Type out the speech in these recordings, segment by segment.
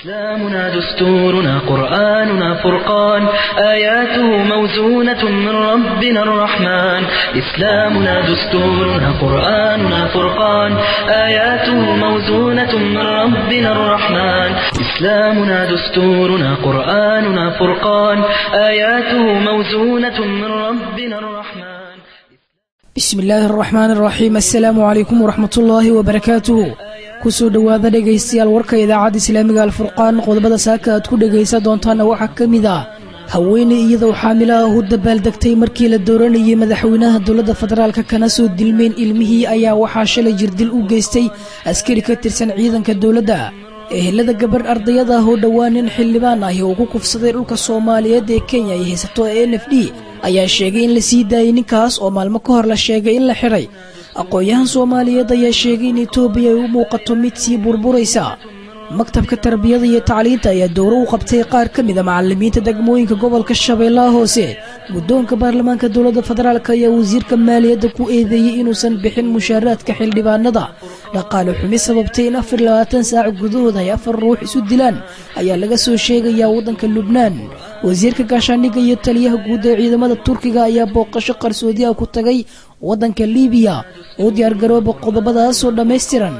إسلامنا دستورنا قرآننا فرقان آياته موزونة من ربنا الرحمن إسلامنا دستورنا قرآننا فرقان آياته موزونة من ربنا الرحمن إسلامنا دستورنا قرآننا فرقان آياته موزونة من ربنا الرحمن bismi illaahi araxmaan araxiim assalaamu calaykum waraxmatullaahi wabarakaatuhu kusoo dhowaada dhegaystayaal warka idaacadda islaamiga alfurqaan qodobada saaka aad ku dhegaysan doontaana waxaa ka mid ah haweeney iyadoo xaamilo ah u dabaaldegtay markii la dooranayay madaxweynaha dowladda federaalka kana soo dilmeen ilmihii ayaa waxaa shalay jirdil u geystay askari ka tirsan ciidanka dowladda ehelada gabadh ardayada ah oo dhowaan nin xildhibaan ahi oo ku kufsaday dhulka soomaaliyeed ee kenya ay haysato n f d ayaa sheegay in la sii daayay ninkaas oo maalmo ka hor la sheegay in la xidhay aqoon-yahan soomaaliyeed ayaa sheegay in etoobiya ay u muuqato mid sii burburaysa maktabka tarbiyada iyo tacliinta ayaa dowro u qabtay qaar ka mid a macalimiinta degmooyinka gobolka shabeellaha hoose guddoonka baarlamaanka dowladda federaalk ayaa wasiirka maaliyadda ku eedeeyey inuusan bixin mushaaraadka xildhibaanada dhaqaale xumi sababtay in afar labaatan saac gudahood ay afar ruux isu dilaan ayaa laga soo sheegayaa waddanka lubnaan wasiirka gaashaandhigga iyo taliyaha guud ee ciidamada turkiga ayaa booqasho qarsoodiah ku tagay waddanka liibiya oo diyaargarooba qodobadaasoo dhammaystiran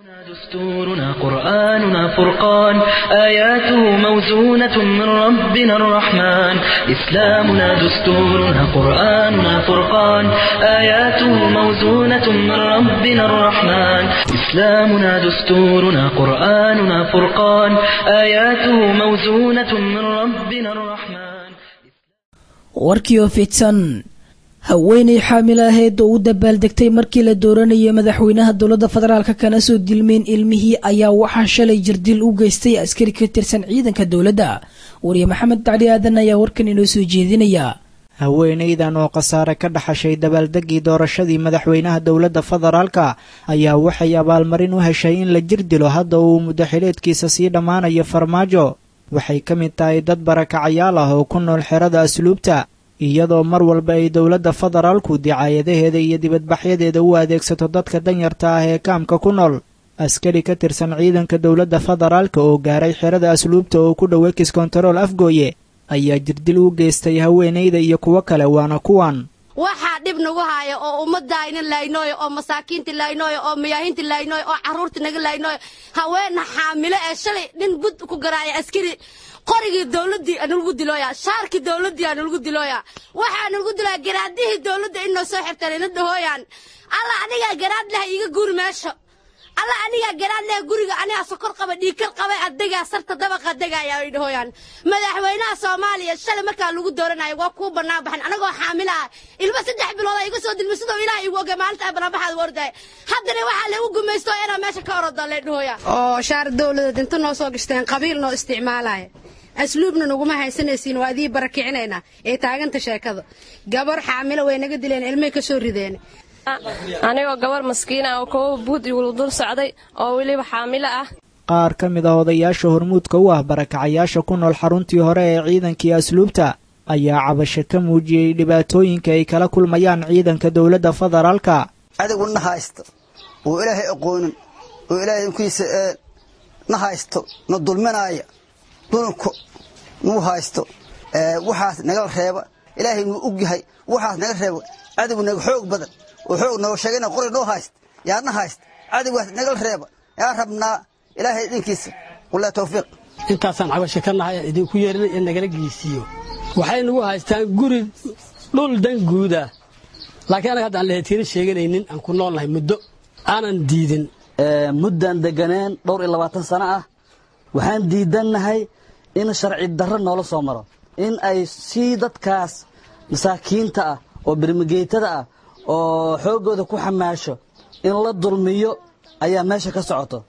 دستورنا قرآننا فرقان آياته موزونة من ربنا الرحمن إسلامنا دستورنا قرآننا فرقان آياته موزونة من ربنا الرحمن إسلامنا دستورنا قرآننا فرقان آياته موزونة من ربنا الرحمن warkii oo fidsan haweeney xaamil aheed oo u dabaaldegtay markii la dooranayay madaxweynaha dowladda federaalk kana soo dilmeen ilmihii ayaa waxaa shalay jirdil u geystay askari ka tirsan ciidanka dowladda wariye maxamed dacli aadan ayaa warkan inoo soo jeedinaya haweenaydan oo khasaare ka dhaxashay dabaaldegii doorashadii madaxweynaha dowladda federaalka ayaa waxay abaalmarin u heshay in la jir dilo hadda uu muddaxileedkiisa sii dhammaanayo farmaajo waxay ka mid tahay dad barakacayaal ah oo ku nool xerada asluubta iyadoo mar walba ay dowladda federaalku dicaayadaheeda iyo dibadbaxyadeeda u adeegsato dadka danyarta ah ee kaamka ku nool askari ka tirsan ciidanka dowladda federaalka oo gaaray xerada asluubta oo ku dhow ekis kontarool afgooye ayaa jirdil u geystay haweenayda iyo kuwo kale waana kuwan waxaa dhib nagu haaya oo ummadayna laynooyo oo masaakiinta laynooyo oo mayaahinta laynooyo oo carruurta naga laynooyo haweena xaamilo ee shalay nin bud ku garaaya askari qorigii dowladdii nalagu dilooya shaarkii dowladdii nalagu dilooya waxaa nalagu dilooya garaadihii dowladda inoo soo xirteen ina dhahooyaan alla anigaa garaad leh iga guuri meesho alla anigaa garaad leh guriga anigaa sokor qaba dhiikar qaba adegaa sarta dabaqa degaya ay dhahooyaan madaxweynaha soomaaliya shalay markaa lagu dooranayo waa kuu bannaan baxan anagoo xaamila ah ilmo saddex bilooda iga soo dilma sidoo ilaah igu oge maalinta bannaanbaxaad u ordaay haddana waxaa lagu gumaysto inaa meesha ka oroda lee dhahooya oo shaar dowladeed inta noo soo gashteen qabiil noo isticmaalaya asluubna naguma haysanaysiin waa idii barakicinaynaa ee taaganta sheekada gabar xaamilo way naga dileen ilmay ka soo rideen anigoo gabar maskiina oo kowa buud igula dul socday oo weliba xaamilo ah qaar ka mid ah odayaasha hormuudka u ah barakacayaasha ku nool xaruntii hore ee ciidankii asluubta ayaa cabasho ka muujiyey dhibaatooyinka ay kala kulmayaan ciidanka dowladda federaalka adigu na haysto oo ilaahay aqoonin oo ilaahay inkiisa na haysto na dulminaaya dulunku nuu haysto waxaas naga reeba ilaahay nuu og yahay waxaas naga reeba adigu naga xoog badan oo xoog noo sheegana qori noo hayst yaa na hayst adigaas nagal reeba yaa rabnaa ilaahay idinkiisa wallaahi tawfiiq intaasaan cabasho ka nahay aan idinku yeerinay in nagala geysiiyo waxay nagu haystaan guri dhul dan guuda laakiin anaga hadda aan lahetiina sheeganaynin aan ku noolnahay muddo aanan diidin muddaan deganeen dhowr iyo labaatan sano ah waxaan diidannahay in sharci darro noola soo maro in ay sii dadkaas masaakiinta ah oo birmigeytada ah oo xooggooda ku xamaasho in la dulmiyo ayaa meesha ka socoto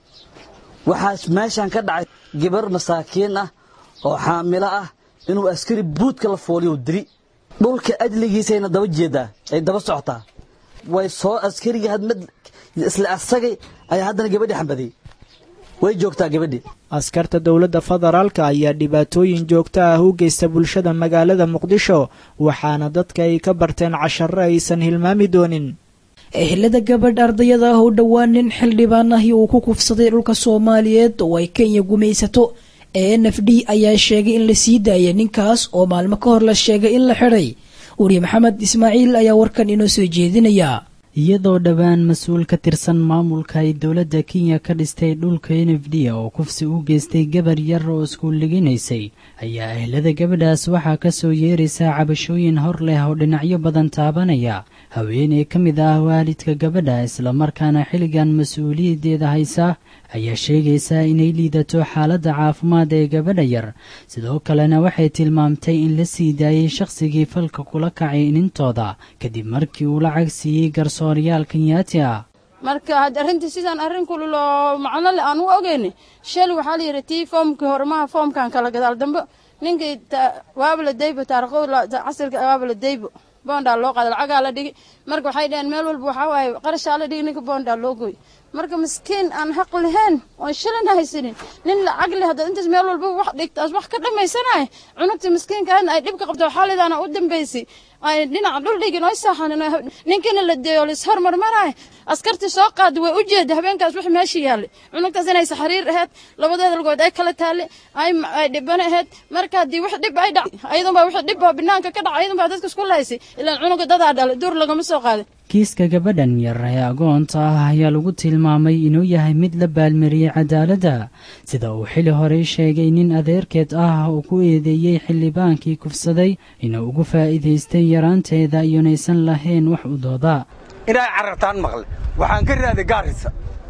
waxaas meeshaan ka dhacay gabar masaakiin ah oo xaamilo ah inuu askari buudka la fooliyo dili dhulka ajligiisayna daba jeedaa ay daba socotaa way soo askarigii hadmad isla asagay ayaa haddana gabadhii xambadiyey way joogtaa gabadhii askarta dowladda federaalka ayaa dhibaatooyin joogto ah u geysta bulshada magaalada muqdisho waxaana dadka ay ka barteen casharo aysan hilmaami doonin ehelada gabadh ardayada ah oo dhowaan nin xildhibaan ahi uu ku kufsaday dhulka soomaaliyeed oo ay kenya gumaysato ee n f d ayaa sheegay in la sii daayay ninkaas oo maalmo ka hor la sheegay in la xidhay wariye maxamed ismaaciil ayaa warkan inoo soo jeedinaya iyadoo dhowaan mas-uul ka tirsan maamulka ay dowladda kenya ka dhistay dhulka n f d oo kufsi u geystay gabar yar oo iskuulliginaysay ayaa ehlada gabadhaas waxaa ka soo yeeraysaa cabashooyin hor leh oo dhinacyo badan taabanaya haweeney ka mid ah waalidka gabadha islamarkaana xilligan mas-uuliyaddeeda haysa ayaa sheegaysaa inay liidato xaaladda caafimaad ee gabadha yar sidoo kalena waxay tilmaamtay in la sii daayey shakhsigii falka kula kacay inintooda kadib markii uu lacag siiyey garsooryaal kenyaati ah marka had arrintii sidaan arrin kululoo macno le aan u ogeyni shal waxaa la yidhi tii foomkii hormaha foomkan kala gadaal dambe ninkii waabala daybo taarikhoo casirka waabala daybo boondaa loo qaada lacagaa la dhigi marka waxay dhaheen meel walba waxaa waaye qarashaa la dhigi ninka boondaa loo gooy marka miskiin aan xaq lahayn oon shilin haysanin nin lacag leh haddaad intaas meel walba wax dhigtaas wax ka dhammaysanaya cunugta miskiinkaana ay dhibka qabto xaalidaana u dambaysay ay dhinaca dhul dhigin oy saaxanin ninkiina la deeyo lis hormarmaraya askartii soo qaada way u jeeda habeenkaas wix meesha yaallay cunugtaas inay saxariir ahayd labadeeda lagood ay kala taallay ay ay dhibana ahayd marka haddii wax dhib ay dhac ayadunbaa wix dhib oo banaanka ka dhaca ayadunbaa dadka isku lahaysay ilaan cunuga dadaa dhalay duur lagama soo qaadin kiiska gabadhan yar ee agoonta ah ayaa lagu tilmaamay inuu yahay mid la baalmariyey cadaaladda sida uu xili horey sheegay nin adeerkeed ah uu ku eedeeyey xildhibaankii kufsaday inuu ugu faa'iidaystay yaraanteeda iyonaysan lahayn wax u dooda inay carartaan maqle waxaan ka raaday gaarisa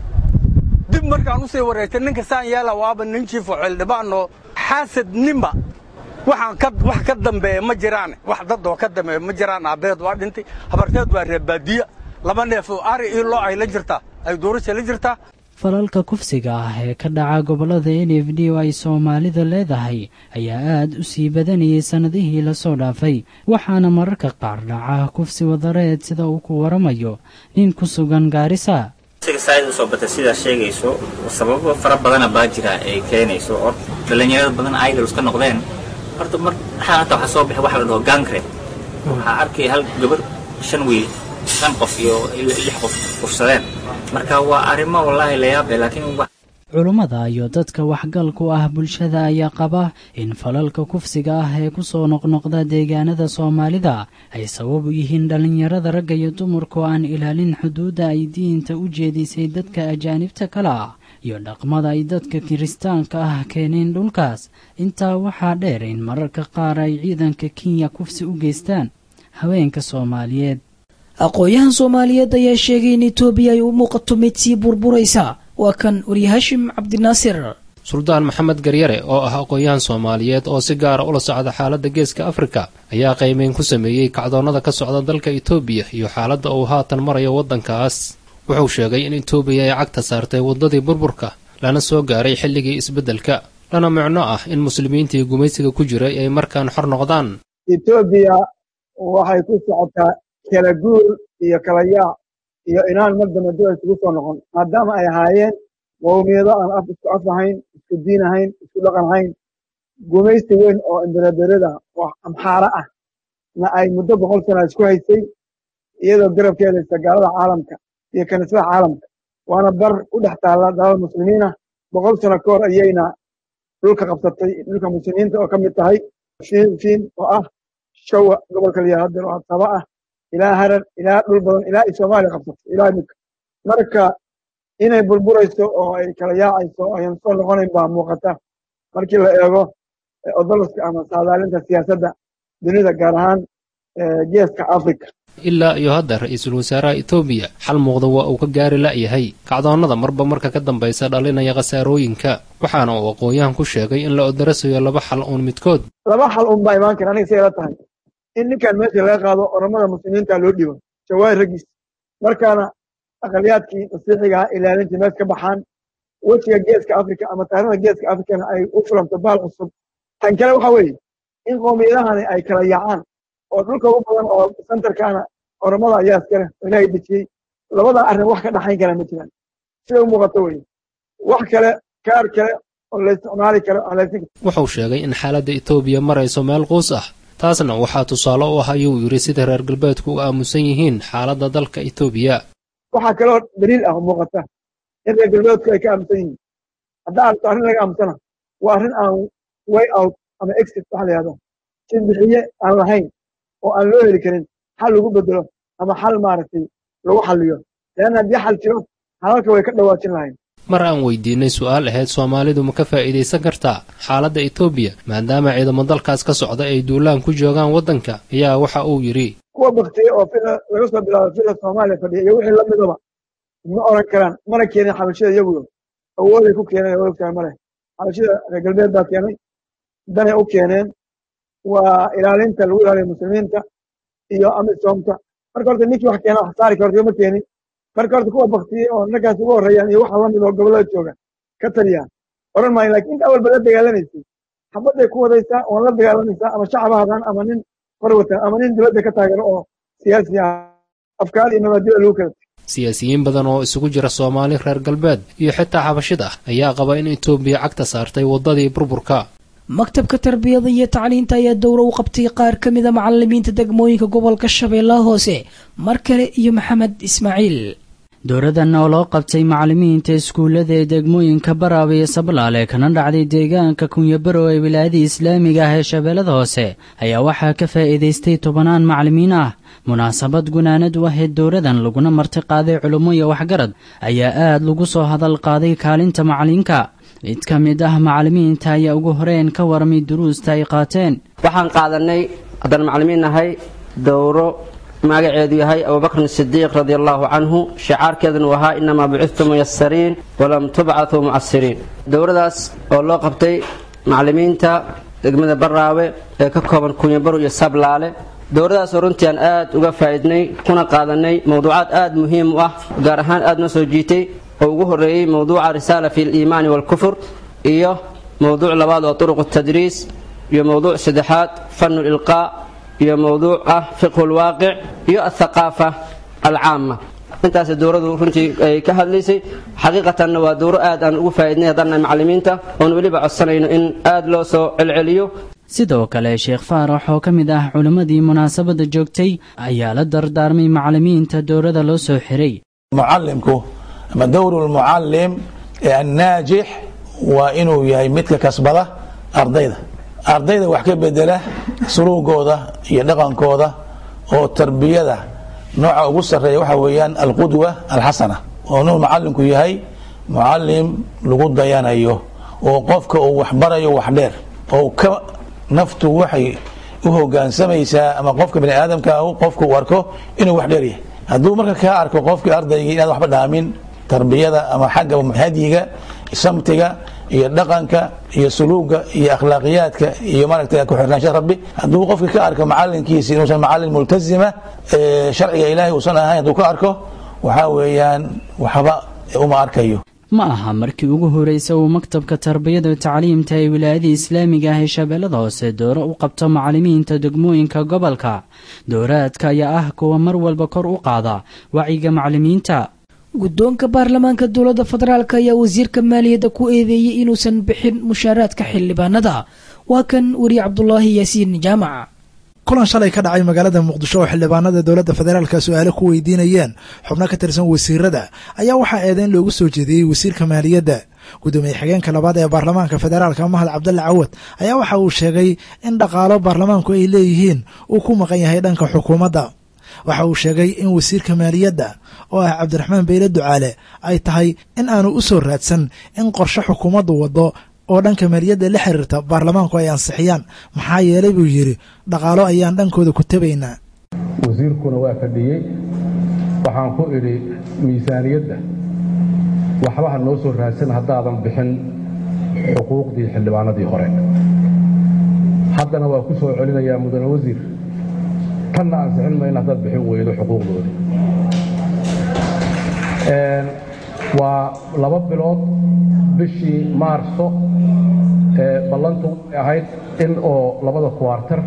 dib markaan u sii wareegtay ninka saan yeela waaba nin jiifo xildhibaanoo xaasad ninba waxaan ka wax ka dambeeya ma jiraan wax dadoo ka dambeeya ma jiraan aabbeed waa dhintay habarteed waa reebaadiya laba neef oo ari iyo loo ay la jirtaa ay duurasha la jirtaa falalka kufsiga ah ee ka dhaca gobollada n f d oo ay soomaalida leedahay ayaa aad u sii badanayay sannadihii lasoo dhaafay waxaana mararka qaar dhaca kufsi wadareed sida uu ku waramayo nin ku sugan gaarisa saaid usoo batay sidaa sheegayso sababo fara badana baa jira ay keenayso oo dhallinyarada badan idols ka noqdeen horta mar xaalanta waxaa soo baxay waxa la dhaho gangre waxaa arkaya hal gabar shan wiil shan qof iyo lix qof kufsadeen marka waa arrimo wallaahi la yaab leh laakiin culummada iyo dadka waxgalku ah bulshada ayaa qaba in falalka kufsiga ah ee ku soo noqnoqda deegaanada soomaalida ay sabab u yihiin dhallinyarada ragga iyo dumarku aan ilaalin xuduudda ay diinta u jeedisay dadka ajaanibta kale ah iyo dhaqmada ay dadka kiristaanka ah keeneen dhulkaas intaa waxaa dheer in mararka qaar ay ciidanka kenya kufsi u geystaan haweenka soomaaliyeed aqoon-yahan soomaaliyeed ayaa sheegay in etoobiya ay u muuqato mid sii burburaysa waa kan waryahashim cabdinaasir suldaan maxamed garyare oo ah aqoon-yahan soomaaliyeed oo si gaara ula socda xaaladda geeska afrika ayaa qiimeyn ku sameeyey kacdoonnada ka socda dalka etoobiya iyo xaaladda uu haatan marayo waddankaas wuxuu sheegay in etoobiya ay cagta saartay waddadii burburka lana soo gaaray xilligii isbeddelka lana micno ah in muslimiintii gumaysiga ku jiray ay markaan xor noqdaan etoobiya waxay ku socotaa kala guur iyo kala yaac iyo inaan mar dambe dib isugu soo noqon maadaama ay ahaayeen qowmiyado aan af isku af ahayn isku diin ahayn isku dhaqan ahayn gumaysi weyn oo imbereberada oo amxaara ah na ay muddo boqol sana isku haysay iyadoo garabkeeda haysta gaalada caalamka iyo kaniisada caalamka waana bar u dhex taalla dalal muslimiin ah boqol sano ka hor ayayna dhulka qabsatay dhulka muslimiinta oo ka mid tahay fiin oo ah shawa gobolka liyaa hadeer oo saba ah ilaa harar ilaa dhul badan ilaa ay soomaaliya qabsato ilaa imika marka inay burburayso oo ay kala yaacayso oo ayan soo noqonayn baa muuqata markii la eego odoloska ama saadaalinta siyaasadda dunida gaar ahaan geeska africa ilaa iyo hadda ra-iisul wasaaraha etoobiya xal muuqda waa uu ka gaari la'yahay kacdoonnada marba marka ka dambaysa dhalinaya khasaarooyinka waxaana uu aqoon-yahan ku sheegay in la odarasayo laba xal uun midkood laba xal un baa imaan kara aniga say ila tahay in ninkan meesha laga qaado oramada muslimiinta loo dhibo jawaahir raggiis markaana aqaliyaadkii masiixiga ah ilaalintii mees ka baxaan wejiga geeska africa ama taarikhda geeska africana ay u fulanto baal cusub tan kale waxa weeye in qoomiyadahani ay kala yaacaan oo dhulka ugu badan oo sentarkaana oramada ayaa iskale oo ilaahay dejiyey labada arrin wax ka dhaxayn kara ma jiraan sida u muuqato weye wax kale kaar kale oo la isticmaali karo wuxuu sheegay in xaaladda etoobiya marayso meel quus ah taasna waxaa tusaale u ah ayuu yidhi sida reer galbeedku u aamusan yihiin xaaladda dalka etoobiya waxaa kaloo daliil ah oo muuqata in reer galbeedku ay ka aamusan yihiin haddaa aragto arrin laga aamusana waa arrin aan way out ama exit waxa la yihahdo si bixiye aan lahayn oo aan loo heli karin xal lagu bedelo ama xal maaragtay lagu xalliyo leanna haddii xal jiro halalka way ka dhawaajin lahayn mar aan weydiinay su-aal ahayd soomaalidu ma ka faa'iidaysan kartaa xaaladda etoobiya maadaama ciidamo dalkaas ka socda ay duulaan ku joogaan waddanka ayaa waxa uu yidhi kuwa baktiye oo fila laga soo bilaabo fila soomaaliya fadhiya iyo wixii lamidaba ma oran karaan mana keenin xabashida iyaguyo awooday ku keeneen oo ogtahay male xabashida reer galbeed baa keenay danay u keeneen waa ilaalinta lagu ilaaliyo muslimiinta iyo amisoomta marka horta ninkii wax keena wax saari karto ma keenin marka horta kuwa baktiye oo naggaas ugu horreeyaan iyo waxa lamid oo gobollada jooga ka taliyaan oran maayo lakin inta awalba la dagaalanaysay xabadday ku wadaysaa oon la dagaalamaysaa ama shacab hadaan ama nin hor wata ama nin dibadda ka taagano oo siyaasi ah afkaar iyo mabaadida lagu kala siyaasiyiin badan oo isugu jira soomaali reer galbeed iyo xitaa xabashid ah ayaa qaba in etoobiya cagta saartay waddadii burburka maktabka tarbiyada iyo tacliinta ayaa dowro u qabtay qaar ka mida macalimiinta degmooyinka gobolka shabeellaha hoose mar kale iyo maxamed ismaaciil dowradan oo loo qabtay macalimiinta iskuullada ee degmooyinka baraaba iyo sablaale kana dhacday deegaanka kunyabarow ee wilaayadii islaamiga ah ee shabeellada hoose ayaa waxaa ka faa'iidaystay tobanaan macalimiin ah munaasabad gunaanad u ahayd dowradan laguna marti qaaday culummo iyo waxgarad ayaa aad lagu soo hadal qaaday kaalinta macalinka mid ka mid ah macalimiinta ayaa ugu horeen ka warmay duruusta ay qaateen waxaan qaadanay haddaan macalimiin nahay dowro magaceedu yahay abubakrin sidiiq radi allahu canhu shicaarkeeduna uu ahaa inamaa bucidtu muyasariin walam tubcatuu mucasiriin dowradaas oo loo qabtay macalimiinta degmada baraawe ee ka kooban kunyabaro iyo sablaale dowradaasoo runtii aan aad uga faa'iidnay kuna qaadanay mowduucaad aad muhiim u ah gaar ahaan aad noo soo jiitay oo ugu horreeyey mowduuca risaala fi liimaani waalkufur iyo mowduuc labaad oo turuq tadriis iyo mowduuc saddexaad fanu lilqaa iyo mowduuc ah fiqhu lwaaqic iyo athaqaafa alcaama intaas dowradu runtii ay ka hadlaysay xaqiiqatanna waa dowro aad aan ugu faa'iidnay haddaannahay macalimiinta oon weliba codsanayno in aad loo soo celceliyo sidoo kale sheekh faarax oo ka mid ah culimmadii munaasabadda joogtay ayaa la dardaarmay macalimiinta dowrada loo soo xiray mucalimku ama dowru lmucalim ee annaajix waa inuu yahay midka kasbada ardayda ardayda wax ka bedela suluugooda iyo dhaqankooda oo tarbiyada nooca ugu sarreeya waxa weeyaan alqudwa alxasana oo inuu macalinku yahay mucalim lagu dayanayo oo qofka uu waxbarayo wax dheer oo ka naftu waxay u hogaansamaysaa ama qofka bani aadamka ah qofka uu arko inuu wax dheer yahay hadduu marka kaa arko qofkii ardaygii inaad waxba dhaamin tarbiyada ama xagga hadyiga samtiga iyo dhaqanka iyo suluuga iyo akhlaaqiyaadka iyo maaragtay ku-xirnaanshaha rabbi hadduu qofka ka arko macalinkiisi inuusan macalin multazima sharciga ilaahay uusan ahayn hadduu ka arko waxaa weeyaan waxba uma arkayo ma aha markii ugu horreysa uu maktabka tarbiyada tacliimta ee wilaayadii islaamiga ah ee shabeellada hoose dooro u qabto macalimiinta degmooyinka gobolka dooraadka ayaa ah kuwa mar walba kor u qaada wacyiga macalimiinta guddoonka baarlamaanka dowladda federaalk ayaa wasiirka maaliyadda ku eedeeyey inuusan bixin mushaaraadka xildhibaanada waa kan weriye cabdulaahi yaasiin jaamac kulan shalay ka dhacay magaalada muqdisho oo xildhibaanada dowladda federaalka su-aale ku weydiinayeen xubno ka tirsan wasiirada ayaa waxaa eedeyn loogu soo jeediyey wasiirka maaliyadda gudoomiye xigeenka labaad ee baarlamaanka federaalka mahad cabdalle cawad ayaa waxa uu sheegay in dhaqaalo baarlamaanku ay leeyihiin uu ku maqan yahay dhanka xukuumadda waxa uu sheegay in wasiirka maaliyadda oo ah cabdiraxmaan beyle ducaale ay tahay in aanu u soo raadsan in qorshe xukuumaddu waddo oo dhanka maaliyadda la xiriirta baarlamaanku ay ansixiyaan maxaa yeelay buu yidhi dhaqaalo ayaan dhankooda ku tabaynaa wasiirkuna waa fadhiyey waxaan ku idhi miisaaniyadda waxba ha noo soo raadsan haddaadan bixin xuquuqdii xildhibaanadii hore haddana waa ku soo celinayaa mudane wasiir tanna ansixin mayna haddaad bixin weydo xuquuqdoodii waa laba bilood bishii maarso ballantu way ahayd in oo labada kuwaartar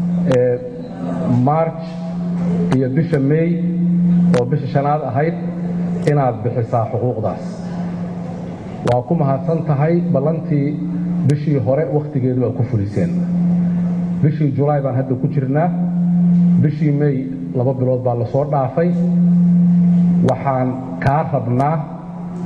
marj iyo bisha mey oo bisha shanaad ahayd inaad bixisaa xuquuqdaas waa ku mahadsan tahay ballantii bishii hore wakhtigeedu waa ku fuliseen bishii julaay baan hadda ku jirnaa bishii mey laba bilood baa la soo dhaafay waxaan kaa rabnaa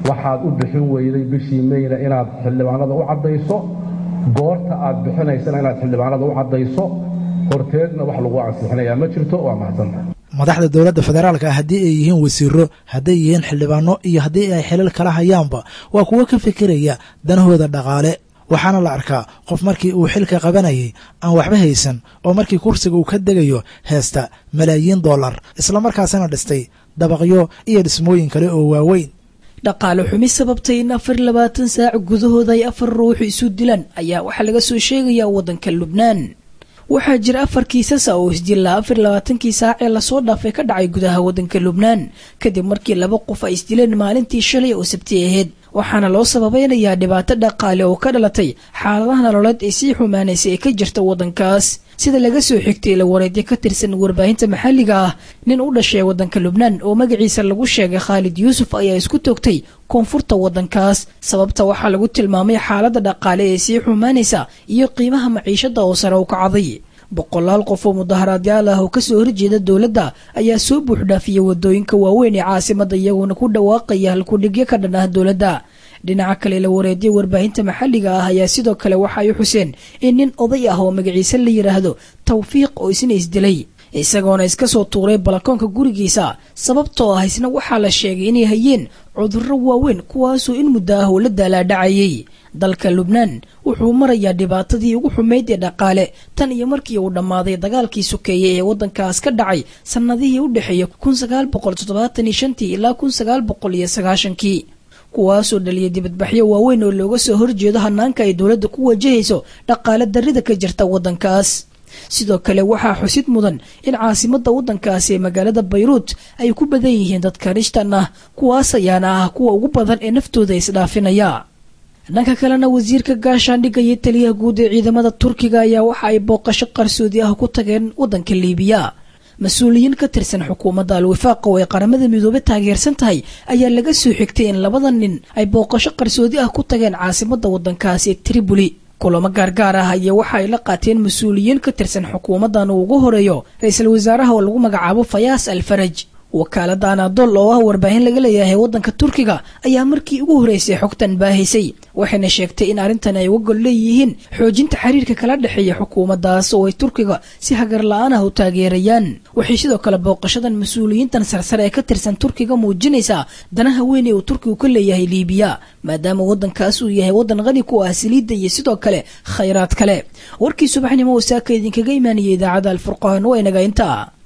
waxaad u bixin weyday bishii meyna inaad xildhibaanada u caddayso goorta aad bixinaysana inaad xildhibaanada u caddayso horteedna wax lagu ansixinayaa ma jirto waa mahadsanta madaxda dowladda federaalka ah haddii ay yihiin wasiiro hadday yihiin xildhibaano iyo haddii ay xilal kala hayaanba waa kuwo ka fikiraya danahooda dhaqaale waxaana la arkaa qof markii uu xilka qabanayay aan waxba haysan oo markii kursiga uu ka degayo heesta malaayiin dollar islamarkaasina dhistay dabaqyo iyo dhismooyin kale oo waaweyn dhaqaale xumi sababtay in afar labaatan saac gudahooda ay afar ruux isu dilaan ayaa waxaa laga soo sheegayaa waddanka lubnaan waxaa jira afar kiisasa oo isdilaa afar labaatankii saac ee lasoo dhaafay ka dhacay gudaha waddanka lubnaan kadib markii laba qof ay isdileen maalintii shalay oo sabti ahayd waxaana loo sababaynayaa dhibaato dhaqaale oo ka dhalatay xaaladaha nololeed ee sii xumaanaysay ee ka jirta waddankaas sida laga soo xigtay la wareedyo ka tirsan warbaahinta maxalliga ah nin u dhashay waddanka lubnaan oo magaciisa lagu sheegay khaalid yuusuf ayaa isku toogtay koonfurta waddankaas sababta waxaa lagu tilmaamay xaaladda dhaqaale ee sii xumaanaysa iyo qiimaha maciishada oo sare u kacday boqolaal qof oo mudaharaadyaal ah oo kasoo horjeeda dowladda ayaa soo buuxdhaafiyay wadooyinka waaweyn ee caasimadda iyagoona ku dhawaaqaya halkudhigyo ka dhan ah dowladda dhinaca kale la wareediyay warbaahinta maxalliga ah ayaa sidoo kale waxa ay xuseen in nin oday ah oo magaciise la yidhaahdo tawfiiq oo isna isdilay isagoona iska soo tuuray balakoonka gurigiisa sababtoo ah isna waxaa la sheegay inay hayeen cudurro waaweyn kuwaasoo in muddo ah oo la daalaadhacayay dalka lubnaan wuxuu marayaa dhibaatadii ugu xumayd ee dhaqaale tan iyo markii uu dhammaaday dagaalkii sokeeyey ee waddankaas ka dhacay sannadihii u dhexeeya kun sagaal boqol toddobaatan iyo shantii ilaa kun sagaal boqol iyo sagaashankii kuwaasoo dhaliyay dibadbaxyo waaweyn oo looga soo horjeedo hanaanka ay dowladda ku wajahayso dhaqaale darrida ka jirta waddankaas sidoo kale waxaa xusid mudan in caasimadda waddankaasi ee magaalada bayruut ay ku badan yihiin dadka rishtan ah kuwaas ayaana ah kuwa ugu badan ee naftooda isdhaafinaya dhanka kalena wasiirka gaashaandhigga iyo taliyaha guud ee ciidamada turkiga ayaa waxa ay booqasho qarsoodi ah ku tageen waddanka liibiya mas-uuliyiin ka tirsan xukuumadda al-wifaaq oo ay qaramada midoobey taageersan tahay ayaa laga soo xigtay in labada nin ay booqasho qarsoodi ah ku tageen caasimadda waddankaasi ee tribuli kulamo gaargaar ah ayaa waxa ay la qaateen mas-uuliyiin ka tirsan xukuumaddan uu ugu horeeyo ra-iisul wasaaraha oo lagu magacaabo fayaas al faraj wakaaladda anadol oo ah warbaahin laga leeyahay waddanka turkiga ayaa markii ugu horeysay xogtan baahisay waxayna sheegtay in arrintan ay uga gol leeyihiin xoojinta xiriirka kala dhexeeya xukuumaddaas oo ay turkiga si hagar la-aan ah u taageerayaan waxay sidoo kale booqashadan mas-uuliyiintan sarsare ee ka tirsan turkiga muujinaysaa danaha weyn ee uu turkigu ka leeyahay liibiya maadaama waddankaas uu yahay waddan qani ku ah saliidda iyo sidoo kale khayraad kale warkii subaxnimo wasaaka idinkaga imaanaya idaacadda alfurqaan waa inaga intaa